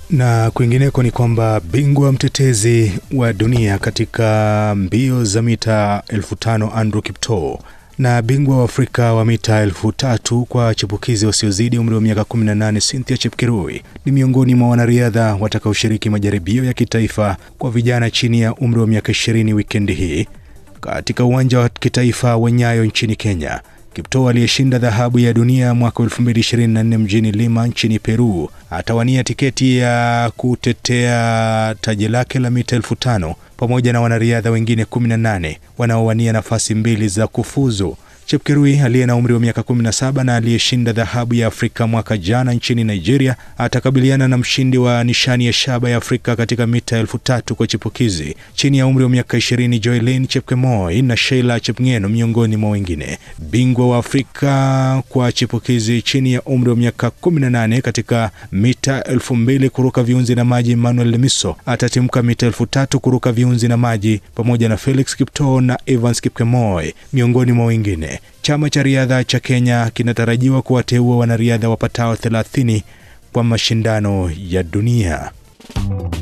Na kwingineko ni kwamba bingwa mtetezi wa dunia katika mbio za mita elfu tano Andrew Kiptoo na bingwa wa Afrika wa mita elfu tatu kwa chipukizi wasiozidi umri wa miaka 18 Cynthia Chepkirui ni miongoni mwa wanariadha watakaoshiriki majaribio ya kitaifa kwa vijana chini ya umri wa miaka 20 wikendi hii katika uwanja wa kitaifa wa Nyayo nchini Kenya. Kiptoo aliyeshinda dhahabu ya dunia mwaka 2024 mjini Lima nchini Peru atawania tiketi ya kutetea taji lake la mita elfu tano pamoja na wanariadha wengine 18 wanaowania nafasi mbili za kufuzu. Chepkirui aliye na umri wa miaka 17 na aliyeshinda dhahabu ya Afrika mwaka jana nchini Nigeria atakabiliana na mshindi wa nishani ya shaba ya Afrika katika mita elfu tatu kwa chipukizi chini ya umri wa miaka 20 Joylin Chepkemoi na Sheila Chepngeno miongoni mwa wengine. Bingwa wa Afrika kwa chipukizi chini ya umri wa miaka 18 katika mita elfu mbili kuruka viunzi na maji Emmanuel Lemiso atatimka mita elfu tatu kuruka viunzi na maji pamoja na Felix Kiptoo na Evans Kipkemoi miongoni mwa wengine. Chama cha riadha cha Kenya kinatarajiwa kuwateua wanariadha wapatao 30 kwa mashindano ya dunia.